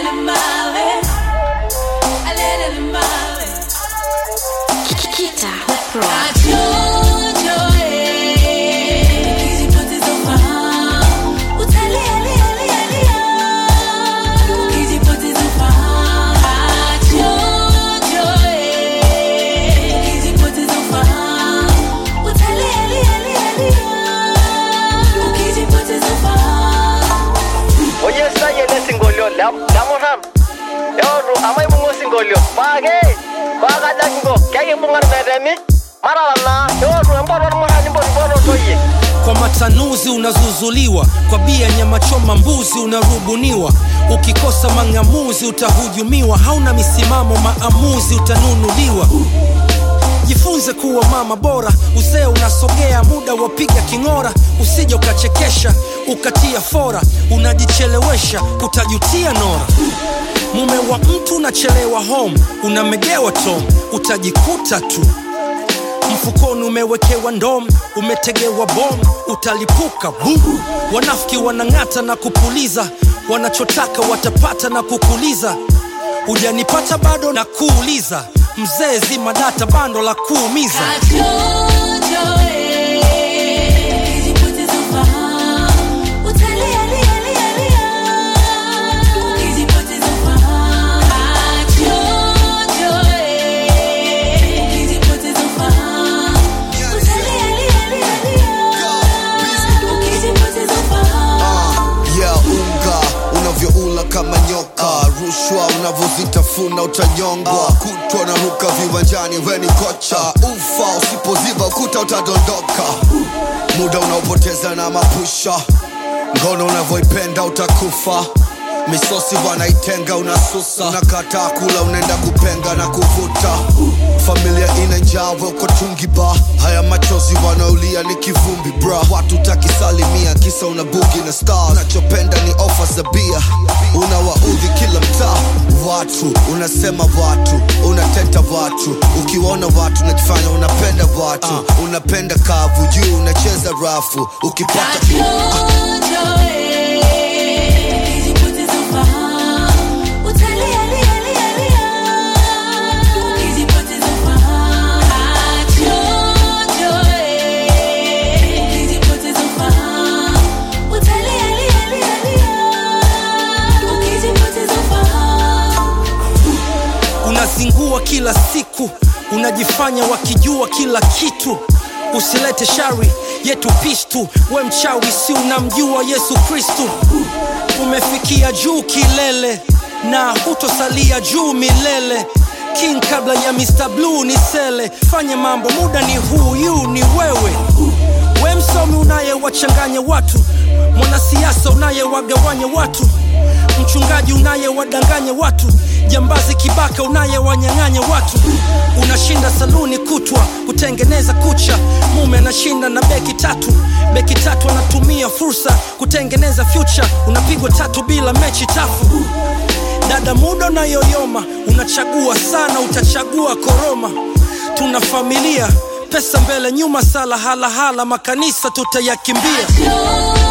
Kita Pro. oyesaye lesingolio lamurran eotu amaibung'a osingolio paake paakajakingo kekibung'a irmetemi marara naa eotu empoto ormurrani mpotipototoyie kwa matanuzi unazuzuliwa kwa bia nyama choma mbuzi unarubuniwa ukikosa mang'amuzi utahujumiwa hauna misimamo maamuzi utanunuliwa jifunze kuwa mama bora uzee unasogea muda wapiga king'ora usije ukachekesha ukatia fora unajichelewesha utajutia nora mume wa mtu unachelewa home unamegewa tom utajikuta tu mfukoni umewekewa ndom umetegewa bom utalipuka bum wanafiki wanang'ata na kupuliza wanachotaka watapata na kukuliza ujanipata bado na kuuliza mzee zima data bando la kuumiza yeah, unga unavyoula kama nyoka rushwa unavyozitafuna utanyongwa kutwa na ruka viwanjani weni kocha ufa usipoziba ukuta utadondoka muda unaopoteza na mapusha ngono unavyoipenda utakufa misosi wanaitenga unasusa unakataa kula unaenda kupenga na kuvuta familia ina njaa we uko tungi ba haya machozi wanaolia ni kivumbi bra watu takisalimia kisa una bugi na star unachopenda ni ofa za bia unawaudhi kila mtaa watu unasema watu unateta watu ukiwaona watu unajifanya unapenda watu unapenda kavu juu unacheza rafu ukipata unazingua kila siku unajifanya wakijua kila kitu usilete shari yetu pistu we mchawi si unamjua yesu kristu umefikia juu kilele na hutosalia juu milele king kabla ya mr blue ni sele fanye mambo muda ni huyu ni wewe we msomi unayewachanganya watu mwanasiasa unayewagawanya watu mchungaji unayewadanganya watu jambazi kibaka unayewanyang'anya watu unashinda saluni kutwa kutengeneza kucha mume anashinda na beki tatu beki tatu anatumia fursa kutengeneza future unapigwa tatu bila mechi tafu dada muda unayoyoma unachagua sana utachagua koroma tuna familia pesa mbele nyuma sala halahala makanisa tutayakimbia